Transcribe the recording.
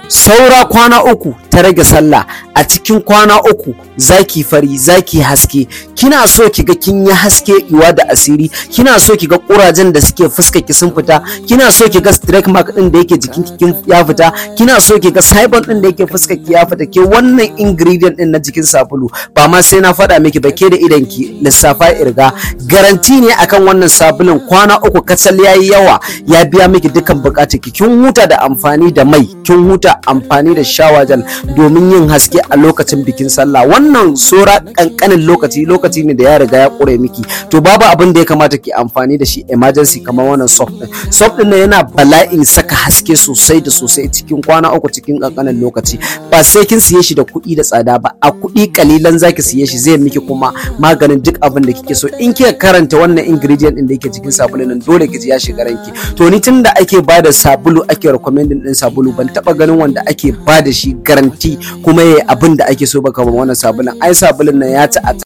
saura kwana uku ta rage sallah a cikin kwana uku zaki fari zaki haske kina so kiga kin yi haske iwa da asiri kina so kiga kurajen da suke fuska ki sun fita kina so kiga strike mark din da yake jikin kin ya fita kina so kiga cybon din da yake fuska ki ya fita ke wannan ingredient din na jikin sabulu ba ma sai na faɗa miki ba ke da idan ki lissafa irga garanti ne akan wannan sabulun kwana uku kacal yayi yawa ya biya miki dukkan bukatar ki kin huta da amfani da mai kin huta amfani da shawajal domin yin haske a lokacin bikin sallah wannan sora kankanin lokaci lokaci ne da ya riga ya kure miki to babu abin da ya kamata ki amfani da shi emergency kamar wannan soft din soft din yana bala'in saka haske sosai da sosai cikin kwana uku cikin kankanin lokaci ba sai kin siye shi da kuɗi da tsada ba a kuɗi kalilan zaki siye shi zai miki kuma maganin duk abin da kike so in kika karanta wannan ingredient din da yake cikin sabulun nan dole ki ji ya shiga ranki to ni tunda ake bada sabulu ake recommending din sabulu ban taba ganin wanda ake bada shi garanti kuma yayi abin da ake so ba kamar wannan sabulun ai sabulun nan ya ci a